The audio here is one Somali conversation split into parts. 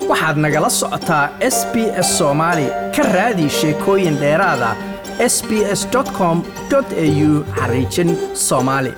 waxaad nagala socotaa s b s soomaali ka raadi sheekooyin dheeraada s b s com au xariijin soomaali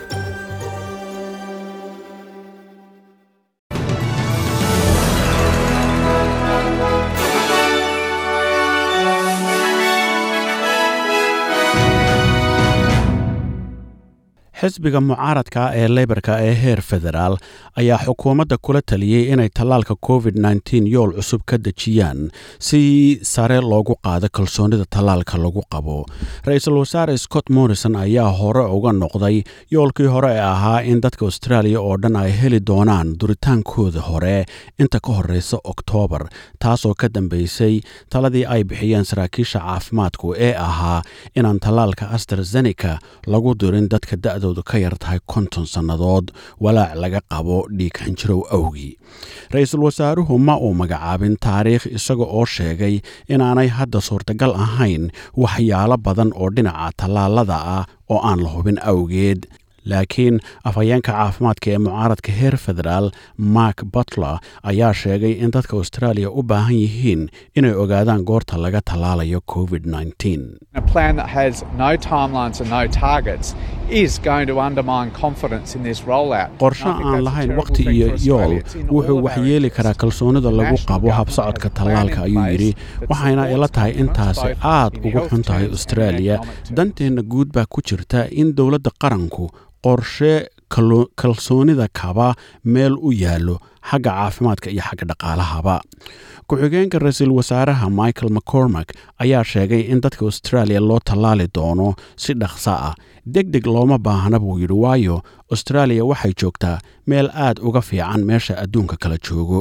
xisbiga mucaaradka ee leybarka ee heer federaal ayaa xukuumadda kula taliyey inay tallaalka covid nteen yool cusub ka dejiyaan si sare loogu qaado kalsoonida tallaalka lagu qabo ra-iisul wasaare scott morrison ayaa hore uga noqday yoolkii hore ee ahaa in dadka austraaliya oo dhan ay heli doonaan duritaankooda hore inta ka horeysa oktoobar taasoo ka dambeysay taladii ay bixiyeen saraakiisha caafimaadku ee ahaa inaan tallaalka astrazeneca lagu dirin dadka da'do ka yar tahay konton sannadood walaac laga qabo dhiig xinjirow awgii ra-iisul wasaaruhu ma uu magacaabin taariikh isaga oo sheegay inaanay hadda suurtagal ahayn waxyaalo badan oo dhinaca tallaalada ah oo aan la hubin awgeed laakiin afhayeenka caafimaadka ee mucaaradka heer federaal mark butler ayaa sheegay in dadka austraaliya u baahan yihiin inay ogaadaan goorta laga tallaalayo covid qorsho aan lahayn wakhti iyo yool wuxuu waxyeeli karaa kalsoonida lagu qabo habsocodka tallaalka ayuu yidhi waxayna ila tahay intaasi aad ugu xun tahay austraaliya danteenna guud baa ku jirta in dowladda qaranku qorshe kalsoonida kaba meel u yaallo xagga caafimaadka iyo xagga dhaqaalahaba ku-xigeenka ra-iisul wasaaraha michael mccormack ayaa sheegay in dadka austraaliya loo tallaali doono si dhaqsa ah deg deg looma baahna buu yidhi waayo austraaliya waxay joogtaa meel aad uga fiican meesha adduunka kala joogo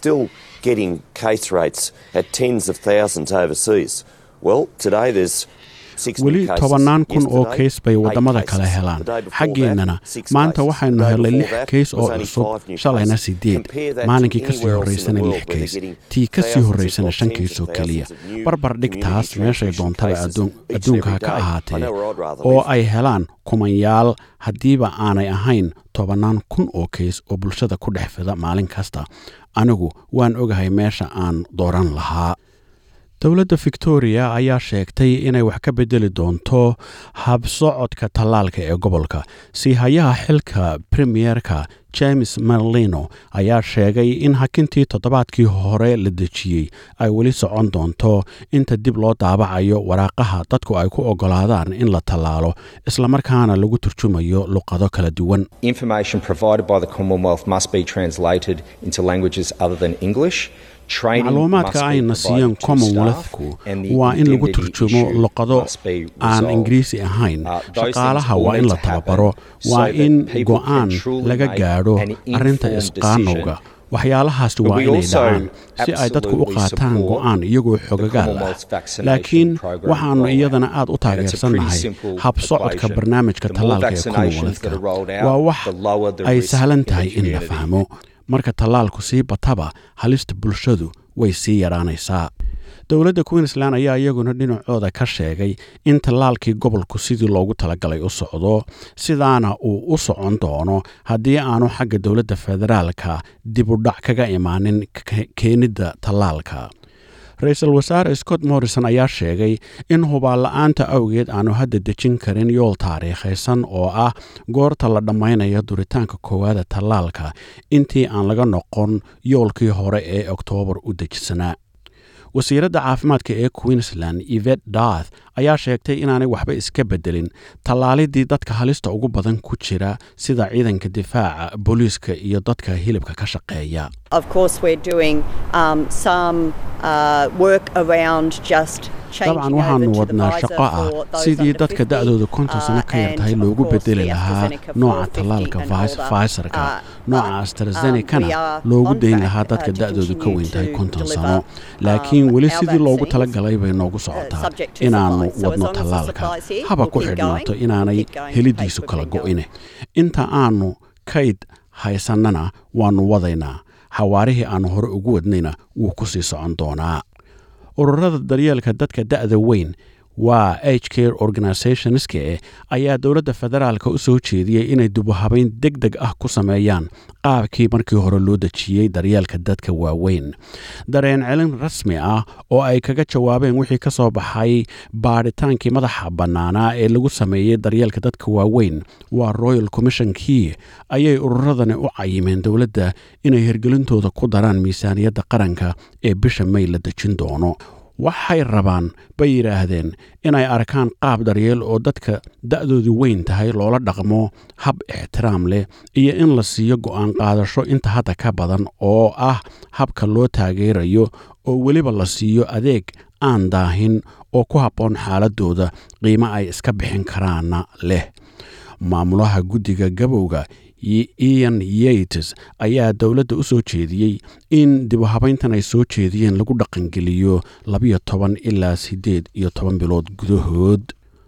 weli tobannaan kun oo kays bay waddamada kale helaan xaggeennana maanta waxaynu helay lix kays oo cusub shalayna siddeed maalinkii ka sii horraysana lix kays tii ka sii horraysana shan kays oo keliya barbar dhig taas meeshay doontaba adduunka ka ahaatee oo ay helaan kumanyaal haddiiba aanay ahayn tobannaan kun oo kays oo bulshada ku dhex fida maalin kasta anigu waan ogahay meesha aan dooran lahaa dowladda victoria ayaa sheegtay inay wax ka bedeli doonto habsocodka tallaalka ee gobolka siihayaha xilka premierka james merlino ayaa sheegay in hakintii toddobaadkii hore la dejiyey ay weli socon doonto inta dib loo daabacayo waraaqaha dadku ay ku oggolaadaan in la tallaalo islamarkaana lagu turjumayo luqado kala duwan macluumaadka ayna siiyeen commonwealthku waa in lagu turjumo luqado aan ingiriisi ahayn shaqaalaha waa in la tababaro waa in go'aan laga gaadho arrinta isqaanowga waxyaalahaasi waa inay dhacaan si ay dadku u qaataan go'aan iyagoo xogagaal ah laakiin waxaannu iyadana aad u taageersannahay habsocodka barnaamijka tallaalka ee commonwealthka waa wax ay sahlan tahay in la fahmo marka tallaalku sii bataba halista bulshadu way sii yadhaanaysaa dowladda queensland ayaa iyaguna dhinacooda ka sheegay in tallaalkii gobolku sidii loogu talagalay u socdo sidaana uu u socon doono haddii aanu xagga dowladda federaalka dib u dhac kaga imaanin keenidda tallaalka ra-iisul wasaare scott morrison ayaa sheegay in hubaanla-aanta awgeed aanu hadda dejin karin yool taariikhaysan oo ah goorta la dhammaynayo duritaanka koowaada tallaalka intii aan laga noqon yoolkii hore ee oktoobar u dejisanaa wasiiradda caafimaadka ee queensland ivet darth ayaa sheegtay inaanay waxba iska beddelin tallaalidii dadka halista ugu badan ku jira sida ciidanka difaaca booliiska iyo dadka hilibka ka shaqeeya dabcan waxaannu wadnaa shaqo ah sidii dadka da'dooda konton sano ka yar tahay loogu bedeli lahaa nooca tallaalka faysarka nooca astrazenekana loogu dayn lahaa dadka da'doodu ka weyn tahay konton sano laakiin weli sidii loogu talagalay bay noogu socotaa inaannu wadno tallaalka haba ku xidhnaato inaanay helidiisu kala go'ine inta aannu kayd haysannana waannu wadaynaa xawaarihii aannu hore ugu wadnayna wuu ku sii socon doonaa ururada daryeelka dadka da'da weyn waa h care organisationske ayaa dowladda federaalka u soo jeediyey inay dubuhabayn deg deg ah ku sameeyaan qaabkii markii hore loo dejiyey daryeelka dadka waaweyn dareen celin rasmi ah oo ay kaga jawaabeen wixii ka soo baxay baadhitaankii madaxa bannaanaa ee lagu sameeyey daryeelka dadka waaweyn waa royal commishonkii ayay ururadani u cayimeen dowladda inay hirgelintooda ku daraan miisaaniyadda qaranka ee bisha may la dejin doono waxay rabaan bay yidhaahdeen inay arkaan qaab daryeel oo dadka da'doodu weyn tahay loola dhaqmo hab ixtiraam leh iyo in la siiyo go'aan qaadasho inta hadda ka badan oo ah habka loo taageerayo oo weliba la siiyo adeeg aan daahin oo ku habboon xaaladooda qiimo ay iska bixin karaana leh maamulaha guddiga gabowga ian yates ayaa dowladda u soo jeediyey in dibuhabayntan ay soo jeediyeen lagu dhaqangeliyo labiyo toban ilaa siddeed iyo toban bilood gudahood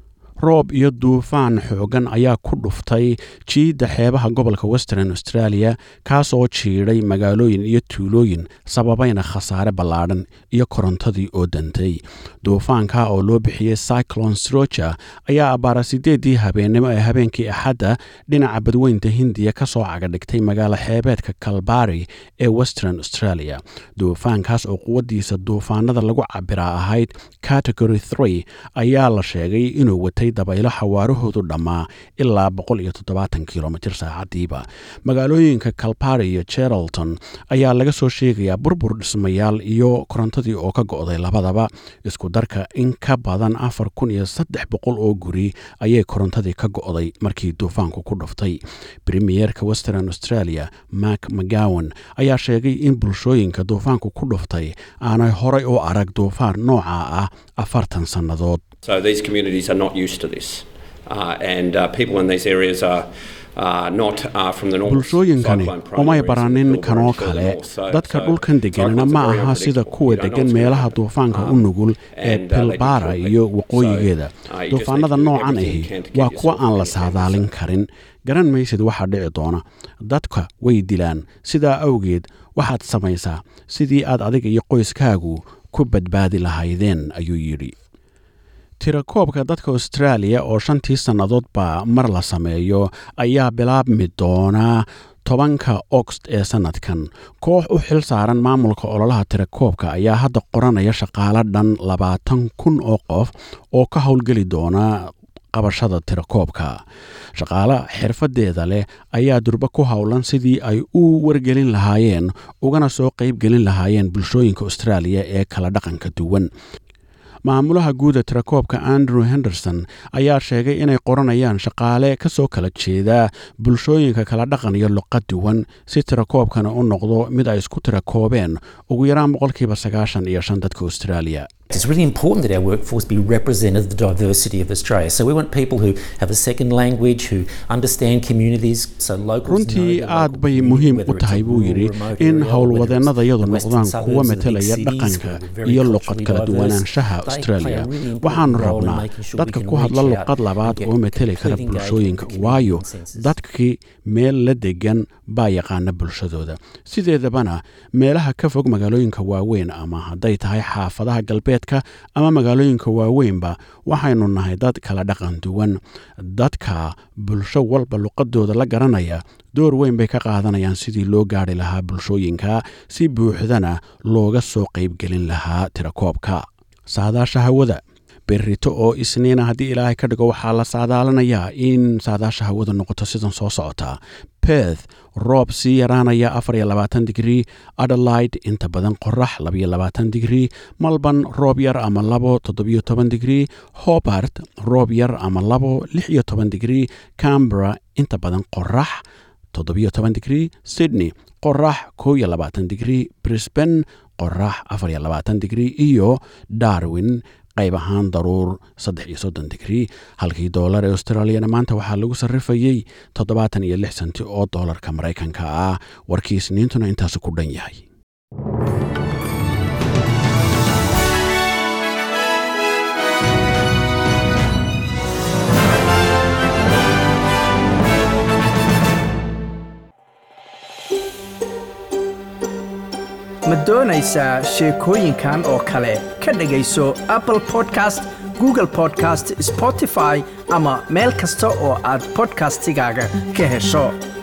roob iyo duufaan xoogan ayaa ku dhuftay jiidda xeebaha gobolka western australia kaasoo jiidhay magaalooyin iyo tuulooyin sababayna khasaare ballaadhan iyo korontadii oo dantay duufaanka oo loo bixiyey cyclon sroja ayaa abbaara siddeeddii habeennimo ee habeenkii axadda dhinaca badweynta hindiya ka soo cagadhigtay magaalo xeebeedka kalbari ee western australia duufaankaas oo quwaddiisa duufaanada lagu cabiraa ahayd category three ayaa la sheegay inuu watay dabaylo xawaarahoodu dhammaa ilaa kilomitr saacadiiba magaalooyinka kalbari iyo jeralton ayaa laga soo sheegayaa burbur dhismayaal iyo korontadii oo ka go'day labadaba isku darka in ka badan afar kun iyo saddex boqol oo guri ayay korontadii ka go'day markii duufaanku ku dhuftay premiyeerka western australia mak mcgowan ayaa sheegay in bulshooyinka duufaanku ku dhuftay aanay horay u arag duufaan nooca ah afartan sannadood So these communities are not used to this. Uh, and uh, people in these areas are uh, not uh, from the north. bulshooyinkani umay baranin kanoo kale dadka dhulkan deganana ma aha sida kuwa degan meelaha duufaanka u nugul ee pilbara iyo waqooyigeeda duufaanada noocan ahi waa kuwa aan la saadaalin karin garan maysid waxaa dhici doona dadka way dilaan sidaa awgeed waxaad samaysaa sidii aad adiga iyo qoyskaagu ku badbaadi lahaydeen ayuu yidhi tirakoobka dadka austraaliya oo shantii sannadoodba mar la sameeyo ayaa bilaabmi doonaa tobanka ogost ee sannadkan koox u xil saaran maamulka ololaha tirakoobka ayaa hadda qoranaya shaqaalo dhan labaatan kun oo qof oo ka howlgeli doona qabashada tirakoobka shaqaale xirfadeeda leh ayaa durbo ku howlan sidii ay u wargelin lahaayeen ugana soo qaybgelin lahaayeen bulshooyinka austraaliya ee kala dhaqanka duwan maamulaha guuda tirakoobka andrew henderson ayaa sheegay inay qoranayaan shaqaale ka soo kala jeeda bulshooyinka kala dhaqan iyo luqad duwan si tirakoobkana u noqdo mid ay isku tirakoobeen ugu yaraan boqolkiiba sagaashan iyo shan dadka australia It's really important that our workforce be representative of the diversity of Australia. So we want people who have a second language, who understand communities, so locals runtii aad bay muhiim u tahay buu yidhi in howlwadeennadayadu noqdaan kuwa metelaya dhaqanka iyo luqad kala duwanaanshaha australia waxaanu rabnaa dadka ku hadla luqad labaad oo meteli kara bulshooyinka waayo dadkii meel la degan baa yaqaana bulshadooda sideedabana meelaha ka fog magaalooyinka waaweyn ama hadday tahay xaafadaha galbeed ama magaalooyinka waaweynba waxaynu nahay dad kala dhaqan duwan dadka bulsho walba luqadooda la garanaya door weyn bay ka qaadanayaan sidii loo gaari lahaa bulshooyinka si buuxdana looga soo qaybgelin lahaa tirakoobka saadaasha hawada berrito oo isniina haddii ilaahay ka dhigo waxaa la saadaalanayaa in saadaasha hawada noqoto sidan soo socota beth roob sii yaraanaya afar iyo labaatan digrii adelaide inta badan qorax labaiyo labaatan digrii malban roob yar ama labo toddobiyo toban digrii hobart roob yar ama labo lix iyo toban digrii cambera inta badan qorax toddobiyo toban digrii sydney qorax kow iyo labaatan digrii brisban qorax afar iyo labaatan digrii iyo darwin qayb ahaan daruur saddex iyo soddon digrii halkii doolar ee australiyana maanta waxaa lagu sarrifayey toddobaatan iyo lix senti oo doolarka maraykanka ah warkii isniintuna intaasu ku dhan yahay ma doonaysaa sheekooyinkan oo kale ka dhegayso apple podcast google podcast spotify ama meel kasta oo aad podcastigaaga ka hesho